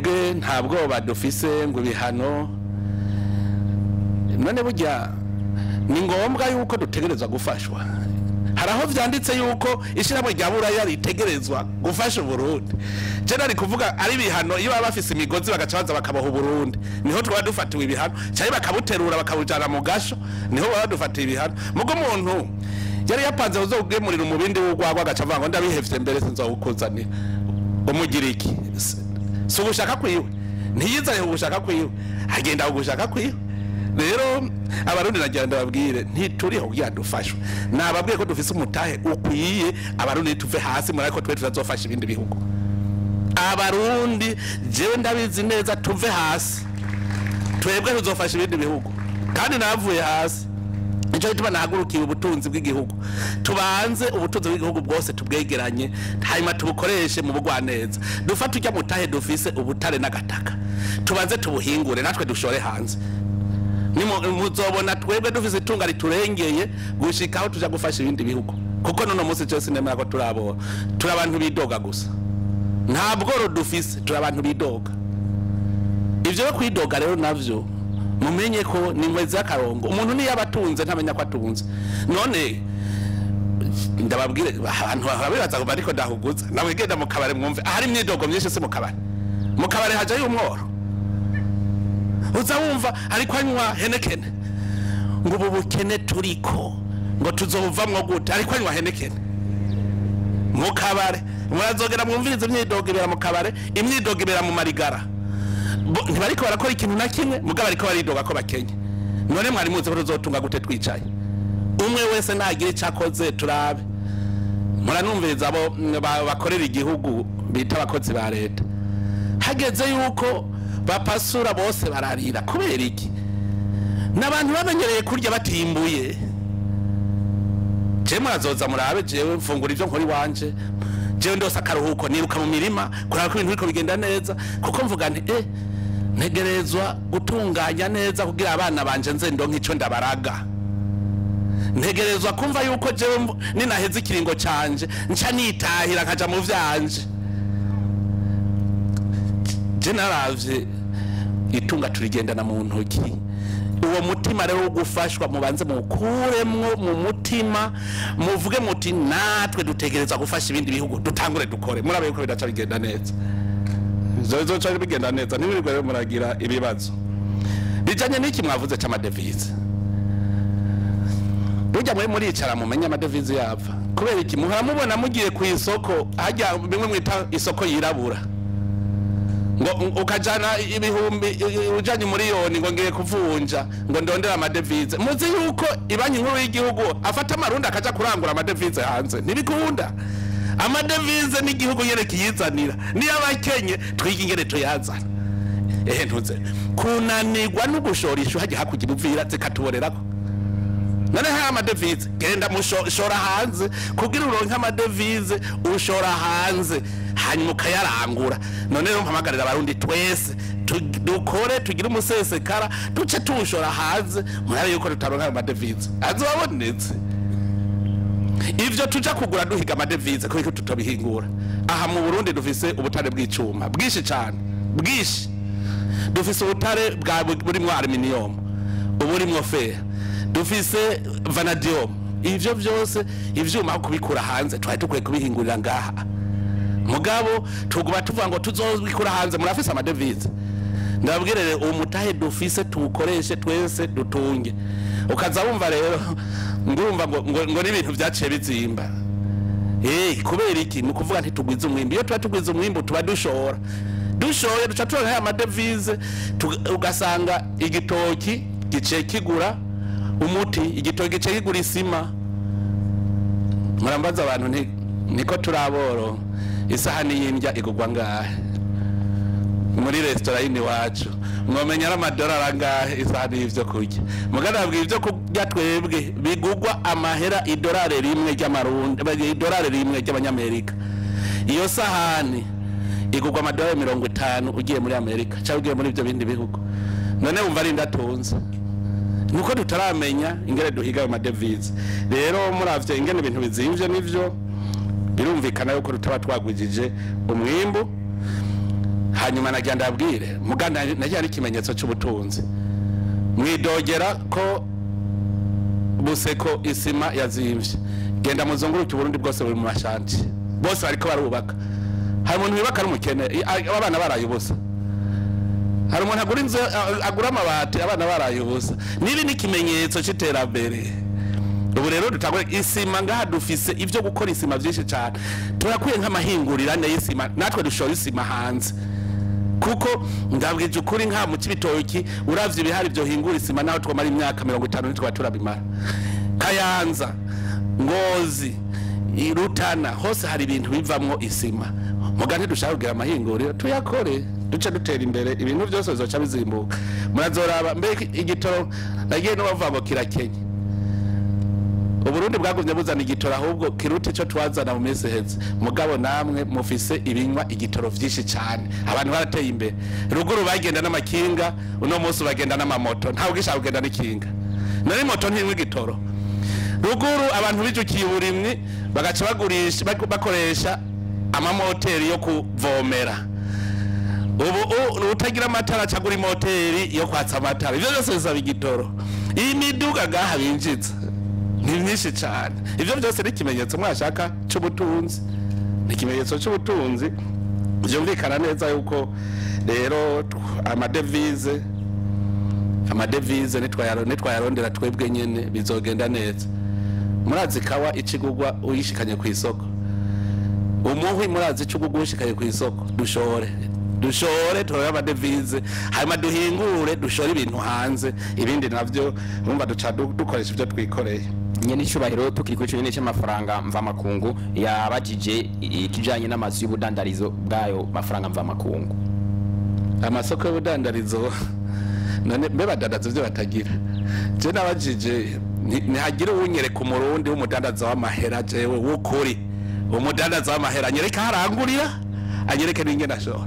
twebwe nta bwoba dufise ngo ibihano none burya ni ngombwa yuko dutegerezwa gufashwa hari aho vyanditse yuko ishyirahamwe rya buraya ritegerezwa gufasha uburundi je nari kuvuga ari ibihano iyo baba bafise imigozi bagaca baza bakaboha uburundi niho twaba dufatiwe ibihano cyari bakabuterura bakabujana mu gasho niho baba dufatiye ibihano mugo umuntu yari yapanze kuzogemurira umubindi w'urwagwa agaca avuga ngo ndabihevye mbere sinzawukuzanira umugira iki Si- si ugushaka kwiwe ntiyizane ugushaka kwiwe agenda kugushaka kwiwe rero abarundi nagira ndababwire ntituriho kugira dufashwe nababwiye ko dufise umutahe ukwiye abarundi tuve hasi muri ariko twe tutazofasha ibindi bihugu abarundi jewe ndabizi neza tuve hasi twebwe tuzofasha ibindi bihugu kandi navuye hasi nicyo gituma nahagurukiye ubutunzi bw'igihugu tubanze ubutunzi bw'igihugu bwose tubwegeranye hanyuma tubukoreshe mu bugwaneza dufate ujya mutahe dufise ubutare n'agataka tubanze tubuhingure natwe dushore hanze Nimu- muzobona twebwe dufise itunga riturengeye gushika aho tuja gufasha ibindi bihugu kuko nuno munsi cyose nemera ko turabora turi abantu bidoga gusa nta bworo dufise turi abantu bidoga ivyo yo kwidoga rero navyo mumenye ko ni inkwezi y'akarongo umuntu niyo aba atunze ntamenya ko atunze none ndababwire abantu barabibaza ngo ariko ndahuguza nawe genda mu kabare mwumve ahari imyidogo myinshi si mu kabare mu kabare hajayo umworo uza wumva ariko anywa henekene ngo ubu bukene turiko ngo tuzovamwo gute ariko anywa henekene mu kabare murazogera mwumviriza imyidogo ibera mu kabare imyidogo ibera mu marigara Bo- ntibariko barakora ikintu na kimwe mugabo bariko baridoga ko bakenye none mwari muzi ko tuzotunga gute twicaye umwe wese nagira ico akoze turabe muranumviriza abo mm, ba- bakorera igihugu bita abakozi ba leta hageze yuko bapasura bose bararira kubera iki n'abantu bamenyereye kurya batimbuye jewe murazoza murabe jewe mfungura ivyo nkora iwanje jewe ndose akaruhuko niruka mu mirima kuraba ko ibintu biriko bigenda neza kuko mvuga nti eh ntegerezwa gutunganya neza kugira abana banje nze ndonke ico ndabaraga ntegerezwa kumva yuko jewe mvu- ninaheza ikiringo canje nca nitahira nkaja mu vyanje je naravye itunga turigendana mu ntoki uwo mutima rero wo gufashwa mubanze mukuremwo mu mutima muvuge muti natwe dutegereza gufasha ibindi bihugu dutangure dukore murabe yuko bidaca bigenda neza zozoca bigenda neza ntibirirwe rero muragira ibibazo bijanye n'iki mwavuze c'amadevize burya mwe muricara mumenye amadevize yapfa kubera iki muhora mubona mugiye ku isoko hajya bimwe mwita isoko yirabura ngo ukajana ibihumbi ujanye umuriyoni ngo ngiye kuvunja ngo ndondera amadevize muzi yuko ibanki nkuru y'igihugu afata amarundi akaja kurangura amadevize hanze ntibikunda amadevize n'igihugu nyene kiyizanira niyo abakenye twiga ingene tuyazana ehe ntuze kunanirwa no gushora ishu hajya hakurya ibuvira zikatuborerako none haya amadevize genda mushora hanze kugira uronke amadevize ushora hanze hanyuma ukayarangura none rero mpamagarira abarundi twese tu- dukore tugire umusesekara duce tuwushora hanze murabe yuko tutaronka ayo madevize azobabonetse ivyo tuja kugura duhiga amadevize kubiko tutobihingura aha mu burundi dufise ubutare bw'icuma bwinshi cane bwinshi dufise ubutare bwa burimwo aluminium uburimwo fer dufise vanadium ivyo vyose ivyuma aho kubikura hanze twari dukwiye kubihingurira ngaha mugabo tuguma tuvuga ngo tuzobikura hanze murafise amadevize ndababwirere uwo mutahe dufise tuwukoreshe twese dutunge ukaza wumva rero ngurumva ngo, ngo, ngo n'ibintu vyaciye bizimba Eh, kubera iki ni ukuvuga ntitugwiza umwimbu iyo tuba tugwiza umwimbu tuba dushora dushoye duca turonka ya madevize tuga- ugasanga igitoki giciye kigura umuti igitoki giciye kigura isima murambaza abantu nti niko turaboro isahani y'indya igurwa ngahe muri resitora yini wacu mwomenya n'amadolari angahe isahani y'ivyo kurya mugana babwira ivyo kurya twebwe bigurwa amahera idolari rimwe ry'amarundi idolari rimwe ry'abanyamerika iyo sahani igurwa amadolari mirongo itanu ugiye muri amerika cyangwa ugiye muri ibyo bindi bihugu none wumva ari ndatunze nuko tutaramenya ingene duhiga ayo madevize rero muravye ingene ibintu bizimvye nivyo birumvikana yuko tutaba twagwijije umwimbu hanyuma nagira ndabwire muganda nagira n'ikimenyetso cy'ubutunzi mwidogera ko buseko isima yazimvye genda muzunguruke uburundi bwose buri mu mashanti bose bariko barubaka hari umuntu wibaka ari umukene i- a- abana baraye ubusa hari umuntu agura inzu a- agura amabati abana baraye ubusa nibi ni ikimenyetso c'iterambere ubu rero dutangure isima ngaha dufise ivyo gukora isima vyinshi cane turakwiye nk'amahingurirane y'isima natwe dushora isima hanze kuko ndabwije ukuri nka mu kibitoki uravye ibihari byo hingura isima naho twamara imyaka mirongo itanu nitwa turabimara kayanza ngozi irutana hose hari ibintu bivamwo isima muga ntidushaka kugira amahinguriro tuyakore duce dutera imbere ibintu byose bizoca bizimbuka murazoraba mbere igitoro nagiye n'ubavuga ngo kirakenye uburundi bwagumye buzana igitoro ahubwo kiruta ico twazana mu minsi iheze mugabo namwe mufise ibinywa igitoro vyinshi cane abantu barateye imbere ruguru bagenda n'amakinga uno munsi bagenda n'amamoto ntawe ugishaka kugenda n'ikinga nari moto ntinywa igitoro ruguru abantu bijukiye uburimwi bagaca bagurisha bak- bakoresha amamoteri yo kuvomera ubu u- utagira amatara acagura imoteri yo kwatsa amatara ivyo byose bisaba igitoro iyi miduga gaha binjiza ni myinshi cyane ivyo byose ni ikimenyetso mwashaka c'ubutunzi ni ikimenyetso c'ubutunzi vyumvikana neza yuko rero tw- amadevize amadevize nitwayaro- nitwayarondera twebwe nyene bizogenda neza murazi kawa icigugwa uyishikanye ku isoko umuhwi murazi icugugwa uyishikanye ku isoko dushore dushore turore amadevize hanyuma duhingure dushore ibintu hanze ibindi navyo urumva duca du- dukoresha ivyo twikoreye nyene icubahiro tukiri kuri ico nyene c'amafaranga mvamakungu yabajije ikijanye n'amazu y'ubudandarizo bw'ayo mafaranga mvamakungu amasoko y'ubudandarizo none mbe badandaza ivyo batagira je nabajije nti- ntihagire uwunyereka umurundi w'umudandaza w'amahera jewe w'ukuri umudandaza w'amahera anyereke aho arangurira anyereke n'ingene ashora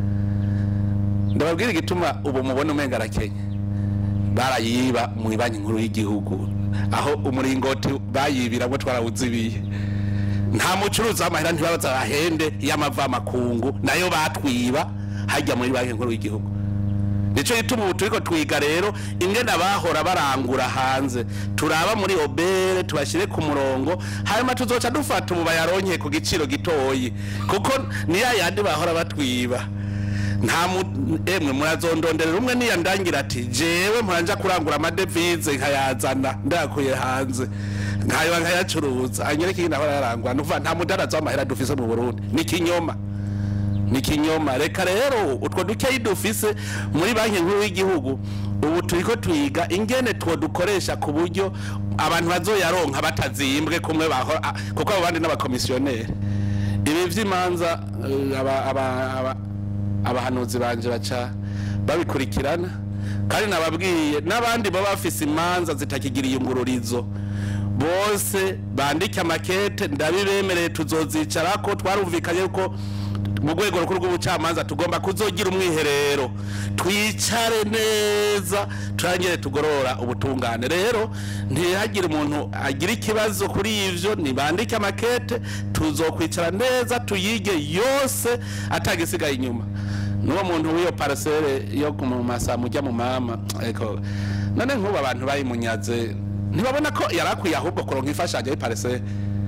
ndababwira igituma ubu mubona umenga arakenye barayiba mu banki nkuru y'igihugu aho umuringoti bayibiramwo twarawuzibiye nta mucuruzi w'amahera ntibabaza bahende y'amavamakungu nayo batwiba hajya muri banki nkuru y'igihugu nico gituma ubu turiko twiga rero ingene abahora barangura hanze turaba muri obere tubashyire ku murongo hanyuma tuzoca dufata ubu bayaronke ku giciro gitoyi kuko niya yandi bahora batwiba nta mu- emwe murazondonderera umwe niyandangira ati jewe muranja kurangura amadevize nkayazana ndayakuye hanze nkayoba nkayacuruza anyereke ingene ahora yarangura nuvuga nta mudaraza w'amahera dufise mu burundi ni kinyoma ni kinyoma reka rero utwo dukeyi dufise muri banki nkuru y'igihugu ubu turiko twiga ingene two dukoresha ku buryo abantu bazoyaronka batazimbwe kumwe bahora ah, kuko abo bandi n'abakomisiyoneri ibi vy'imanza eh, aba- aba- aba- abahanuzi banje baca babikurikirana kandi nababwiye n'abandi baba bafise imanza zitakigira iyungururizo bose bandike amakete ndabibemereye tuzozicarako twarumvikanye yuko mu rwego rukuru rw'ubucamanza tugomba kuzogira umwiherero twicare neza turangire tugorora ubutungane rero ntihagire umuntu agira ikibazo kuri ivyo nibandike amakete tuzokwicara neza tuyige yose atagisigaye inyuma n'uwo muntu w'iyo parasere yo mu masa mujya mu mama eko none nk'ubu abantu bayimunyaze ntibabona ko yari akwiye ahubwo kuronka imfashanyo y'iparasere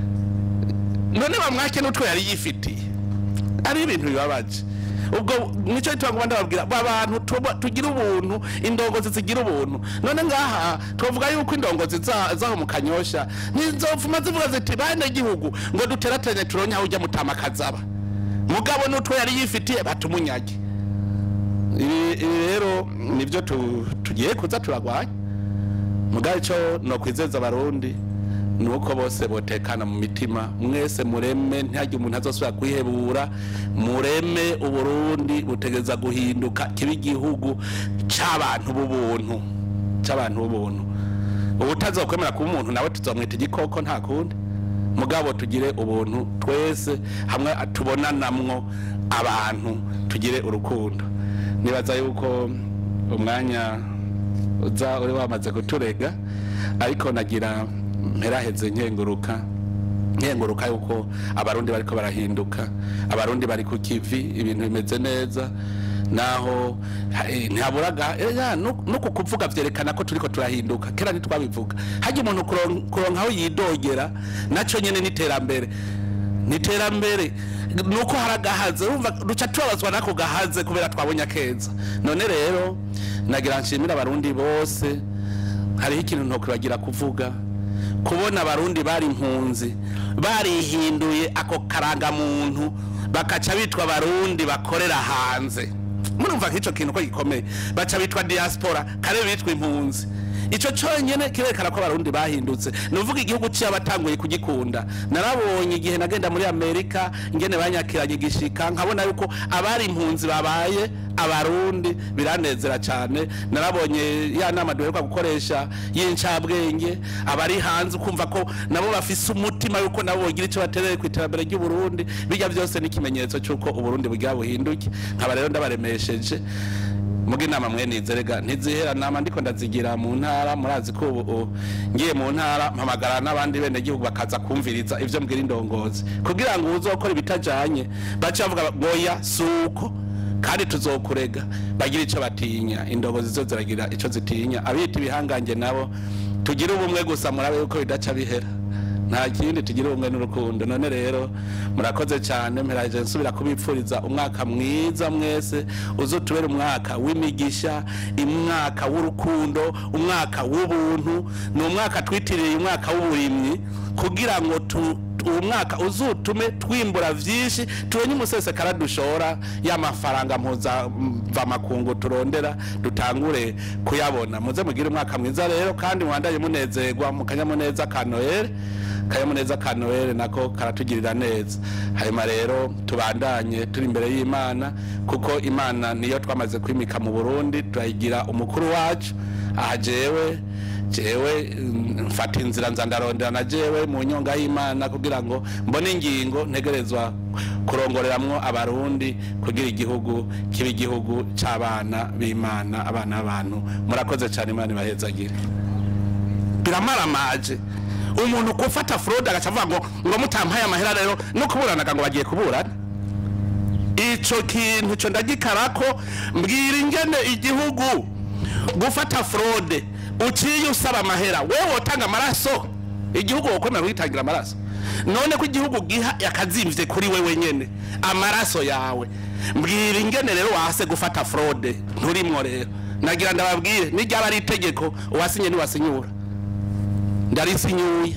none bamwake n'utwo yari yifitiye ari ibintu bibabaje ubwo nicyo gituma ngo ndababwira ba bantu tuba- tugira ubuntu indongozi zigira ubuntu none ngaha twavuga yuko indongozi za- zaho mu kanyosha ntizovuma zivuga ziti bane gihugu ngo duterateranye turonye aho ujya mutamakazi mugabo n'utwo yari yifitiye batumunyage ibi ibi rero nibyo tu- tugiye kuza turagwanya mugabo icyo nokwizeza abarundi ni uko bose botekana mu mitima mwese mureme ntihagire umuntu azosubira kwihebura mureme uburundi butegereza guhinduka kiba igihugu c'abantu b'ubuntu c'abantu b'ubuntu ubutazokwemera kuba umuntu nawe tuzomwita igikoko nta kundi mugabo tugire ubuntu twese hamwe tubonanamwo abantu tugire urukundo nibaza yuko umwanya uza uri wamaze kuturega ariko nagira mperaheze nkenguruka nkenguruka yuko abarundi bariko barahinduka abarundi bari ku kivi ibintu bimeze neza naho ha- eh, ntihaburaga ega no no ku kuvuga vyerekana ko turiko turahinduka kera ntitwabivuga hajya umuntu kuron- kuronka aho yidogera naco nyene n'iterambere niterambere nuko haragahaze urumva duca tubabazwa nako gahaze kubera twabonye akeza none rero nagira nshimira abarundi bose hariho ikintu ntokwibagira kuvuga kubona abarundi bari impunzi barihinduye ako karangamuntu bakaca bitwa abarundi bakorera hanze murumva nk'ico kintu ko gikomeye baca bitwa diaspora kare bitwa impunzi ico conyene kirerekana ko abarundi bahindutse nuvuga igihugu ciyo batanguye kugikunda narabonye igihe nagenda muri amerika ingene banyakiranye igishika nkabona yuko abari impunzi babaye abarundi biranezera cyane narabonye ya nama duheruka gukoresha y'incabwenge abari hanze ukumva ko nabo bafise umutima yuko nabo bogira icyo batereye ku iterambere ry'uburundi bijya byose ni ikimenyetso cy'uko uburundi bugira buhinduke nkaba rero ndabaremesheje muga inama mwe nizerega ntizihera nama ndiko ndazigira mu ntara murazi ko ubu ubu ngiye mu ntara mpamagara n'abandi bene gihugu bakaza kumviriza ivyo mbwira indongozi kugira ngo uzokora ibitajanye bace bavuga goya suko kandi tuzokurega bagira ico batinya indongozi zo ziragira ico zitinya abita ibihangange nabo tugire ubumwe gusa murabe yuko bidaca bihera nta kindi tugira ubumwe n'urukundo none rero murakoze cyane mperaje nsubira kubipfuriza umwaka mwiza mwese uzotubera umwaka w'imigisha umwaka w'urukundo umwaka w'ubuntu ni umwaka twitiriye umwaka w'uburimyi kugira ngo tu uwo mwaka uzutume twimbura vyinshi turonye umusesekara dushora y'amafaranga mpuzamvamakungu turondera dutangure kuyabona muze mugire umwaka mwiza rero kandi mwandanye munezerwa mu kanyamuneza ka noel kanyamuneza ka noel nako karatugirira neza hanyuma rero tubandanye turi imbere y'imana kuko imana niyo twamaze kwimika mu burundi turayigira umukuru wacu aha jewe jewe mm, mfata inzira nza ndarondera na jewe mu nyonga y'imana kugira ngo mbone ingingo ntegerezwa kurongoreramwo abarundi kugira igihugu kiba igihugu c'abana b'imana abana b'abantu murakoze cyane imana ibahezagire biramaramaje umuntu gufata fraude agaca avuga ngo ngo mutampaye amahera rero no kuburanaga ngo bagiye kuburana ico kintu co ndagikarako mbwira ingene igihugu gufata fraude uciye usaba amahera wewe wotanga amaraso igihugu wokwemera kugitangira amaraso none ko igihugu giha yakazimvye kuri wewe nyene amaraso yawe mbwira ingene rero wase gufata fraude nturimwo rero nagira ndababwire niryaba ari itegeko uwasinye ntiwasinyura ndarisinyuye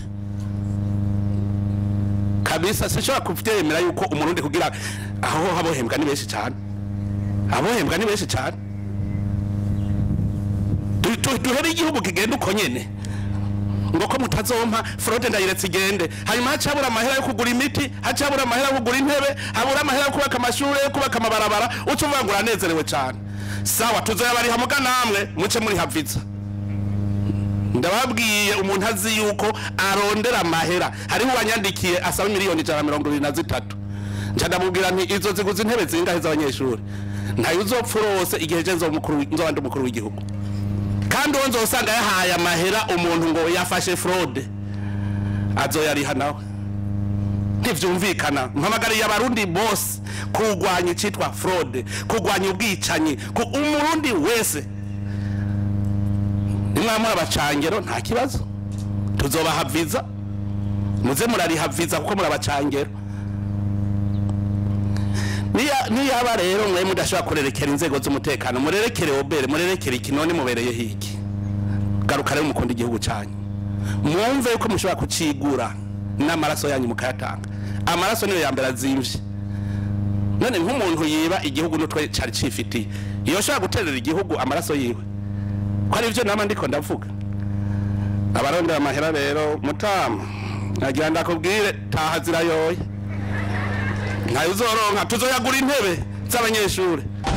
kabisa sinshobora kuvyemera yuko umurundi kugira aho abohembwa ni benshi cyane abohembwa ni benshi cyane Du- du- duhere igihugu kigenda uko nyene ngo ko mutazompa fraude ndayiretse igende hanyuma hacabura amahera yo kugura imiti hacabura amahera yo kugura intebe habura amahera yo kubaka amashuri yo kubaka amabarabara uca uvuga ngo uranezerewe cyane sawa tuzoyabariha muga namwe muce muri haviza ndababwiye umuntu azi yuko arondera amahera hariho uwanyandikiye asaba miliyoni ijana na mirongo ibiri na zitatu nca ndamubwira nti izo ziguze intebe zingahe z'abanyeshuri ntayo uzopfa urose igihe je nzoba umukuru wi- nzoba ndi umukuru w'igihugu kandi uwo nzosanga yahaye amahera umuntu ngo yafashe fraude azoyariha nawe ntivyumvikana mpamagariye abarundi bose kurwanya icitwa fraude kurwanya ubwicanyi ku umurundi wese nimwamura abacangero nta kibazo tuzobaha viza muze murariha viza kuko muri abacangero Niya- niyaba rero mwe mudashobora kurerekera inzego z'umutekano murerekere obere murerekere iki none mubereye hiki garuka rero mukunda igihugu cyanyu mwumve yuko mushobora kucigura n'amaraso yanyu mukayatanga amaraso niyo ya mbere azimvye none nk'umuntu yiba igihugu n'utwe cari cifitiye iyo ashobora guterera igihugu amaraso yiwe ko ari byo nama ndiko ndavuga abarondera amahera rero mutama nagira ndakubwire taha zirayoye ntayo uzoronka tuzoyagura intebe z'abanyeshuri